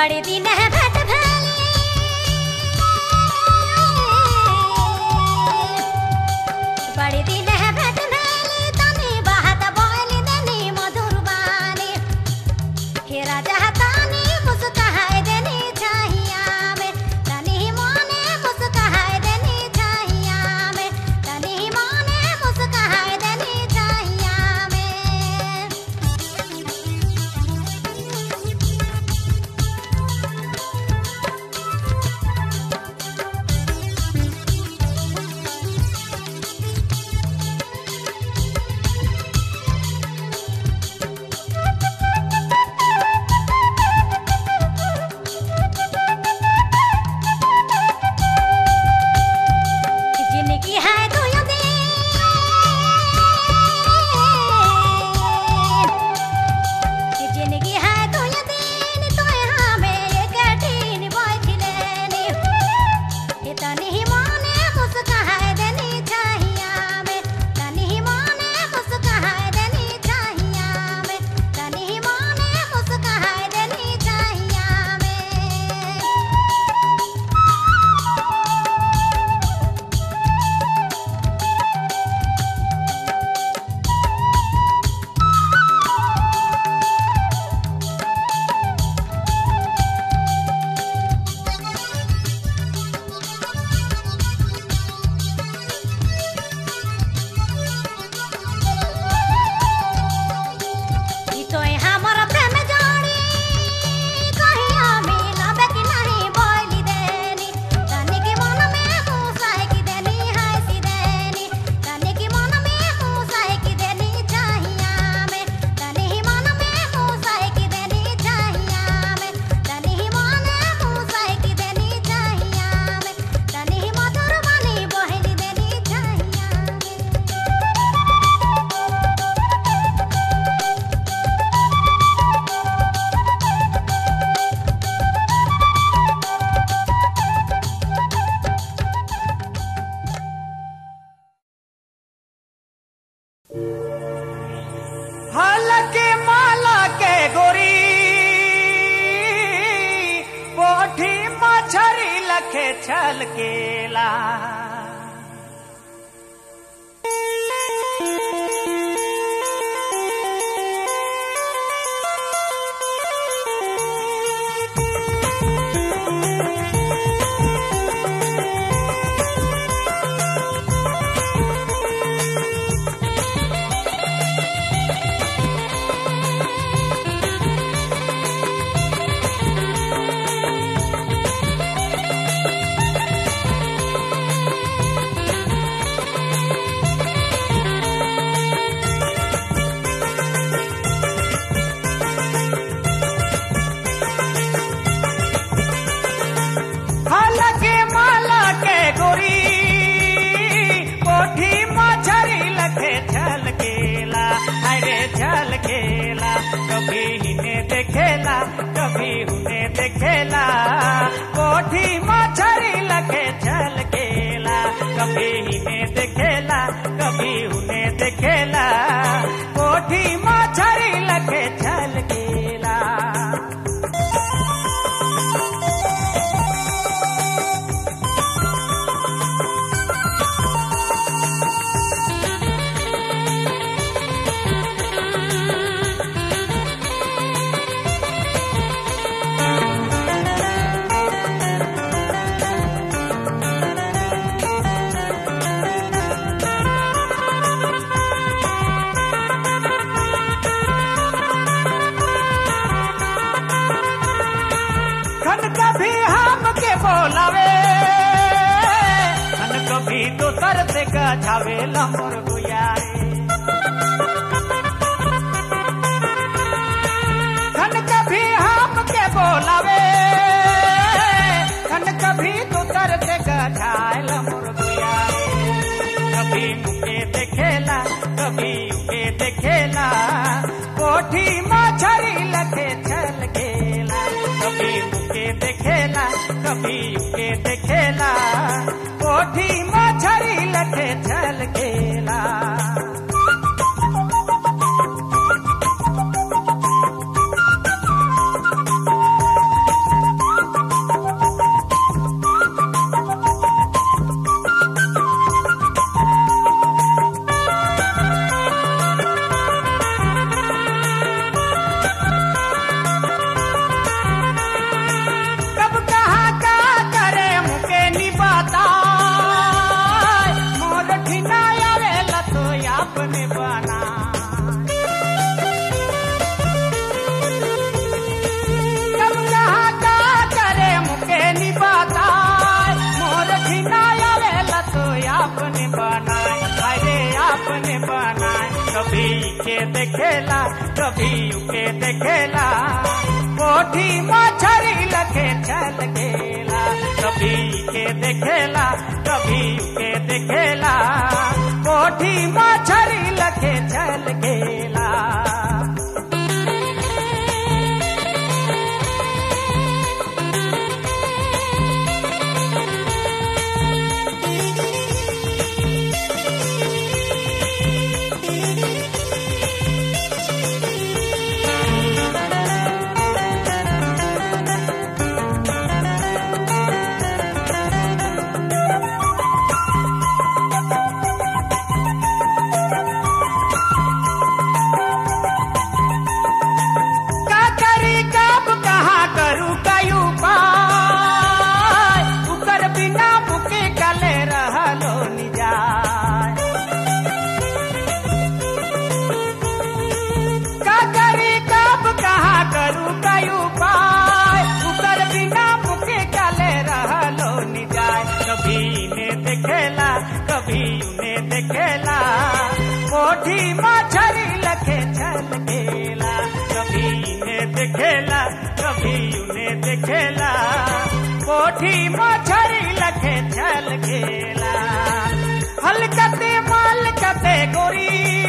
बड़े दिन है भेट भेली बड़े दिन है भेट भेली तनी बात बोली देनी मधुर बानी हे राजा तानी मुस्काए देनी छाहिया में तनी मोने मुस्काए देनी छाहिया में तनी मोने मुस्काए देनी छाहिया में जिंदगी है दुयो दिन कि जिंदगी है दुयो दिन तो हमें एक दिन बैठ लेनी ये तनी ही माने मुस्काए देनी चाहिया में तनी ही माने मुस्काए देनी चाहिया में तनी ही माने मुस्काए देनी चाहिया में ई तो हमर प्रेम जोड़ी कहिया मिलबे कि नहीं बोली देनी तनी के मन में मुसाए की देनी है सी देनी तनी के मन में मुसाए की देनी चाहिया में तनी ही मन में मुसाए की देनी चाहिया में तनी ही मन में मुसाए की देनी चाहिया में तनी ही मधुर वाली बोली देनी चाहिया में हालके माला के गोरी पोठी मछरी लखे छल केला हालके माला के गोरी पोठी मछरी लखे छल केला अरे छल केला कभी इन्हें देखेला कभी उन्हें देखेला पोठी मछरी लखे छल केला कभी इन्हें देखेला कभी उन्हें देखेला पोठी मछरी लखे छल केला खन कभी हम के बोलावे खन कभी दोसर से गझावे लमर गुयारे खन कभी हम के बोलावे खन कभी दोसर से गझाए लमर गुयारे कभी मुके देखेला कभी उके देखेला कोठी मछरी लखे छल गेला कभी मुके देखेला कभी उके देखेला कोठी मछरी लखे छल गेला कभी उके देखेला कोठी मछरी लखे चल गेला कभी के देखेला कभी उके देखेला कोठी मछरी लखे चल गेला का करी कब कहा करू कयू पाय उकर बिना मुके कले रहलो निजाय का करी कब कहा करू कयू पाय उकर बिना मुके कले रहलो निजाय कभी ने देखेला कभी ने देखेला कोठी मछरी लखे चल गेला कभी ने देखेला कभी उन्हें देखेला कोठी मछरी लखे चल गेला हलकते मालकते गोरी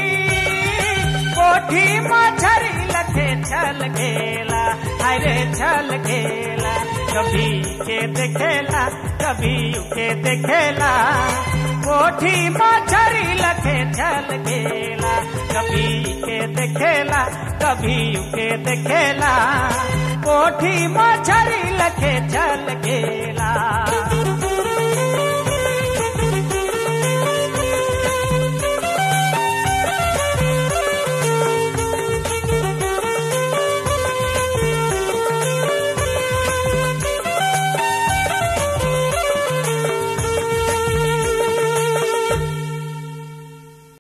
कोठी मछरी लखे चल गेला अरे चल गेला कभी के देखेला कभी उके देखेला कोठी मछरी लखे चल गेला कभी के देखेला कभी उके देखेला कोठी मछरी लखे चल गेला